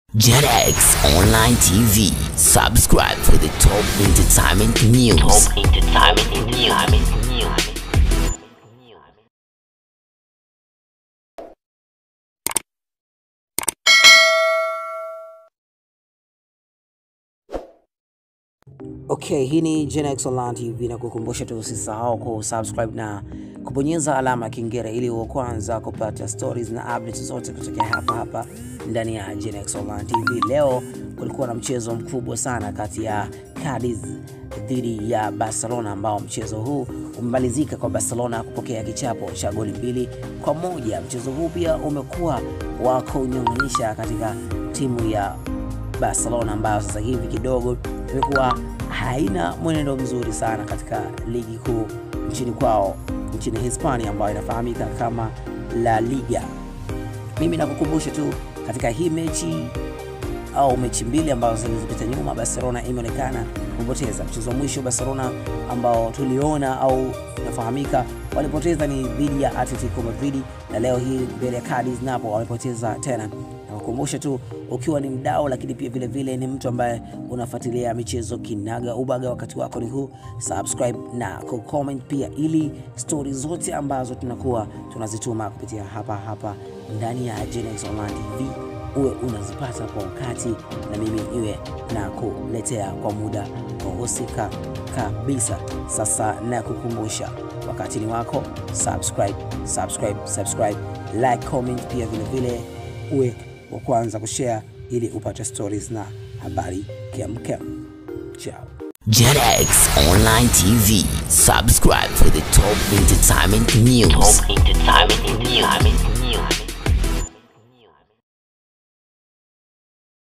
JetX Online TV. Subscribe for the top entertainment news. Top entertainment news. Okay, hii ni Genex Online TV na kukumbusha tu usisahau kusubscribe na kubonyeza alama ya kengele ili uwe kwanza kupata stories na updates zote kutokea hapa hapa ndani ya Genex Online TV. Leo kulikuwa na mchezo mkubwa sana kati ya Cadiz dhidi ya Barcelona ambao mchezo huu umemalizika kwa Barcelona kupokea kichapo cha goli mbili kwa moja. Mchezo huu pia umekuwa wa kunyong'onyesha katika timu ya Barcelona ambayo sasa hivi kidogo imekuwa haina mwenendo mzuri sana katika ligi kuu nchini kwao nchini Hispania ambayo inafahamika kama La Liga. Mimi nakukumbusha tu katika hii mechi au mechi mbili ambazo zilizopita nyuma, Barcelona imeonekana kupoteza. Mchezo wa mwisho Barcelona ambao tuliona au inafahamika walipoteza ni dhidi ya Atletico Madrid, na leo hii mbele ya Cadiz napo wamepoteza tena. Nakukumbusha tu ukiwa ni mdau, lakini pia vile vile ni mtu ambaye unafuatilia michezo kinaga ubaga, wakati wako ni huu, subscribe na kucomment pia, ili stori zote ambazo tunakuwa tunazituma kupitia hapa hapa ndani ya Genex Online TV uwe unazipata kwa wakati na mimi iwe na kuletea kwa muda husika kabisa. Sasa na kukumbusha, wakati ni wako, subscribe, subscribe, subscribe, like, comment, pia vile vile uwe wa kwanza kushare ili upate stories na habari kemkem. Ciao. JetX Online TV. Subscribe for the top entertainment news. Top entertainment news.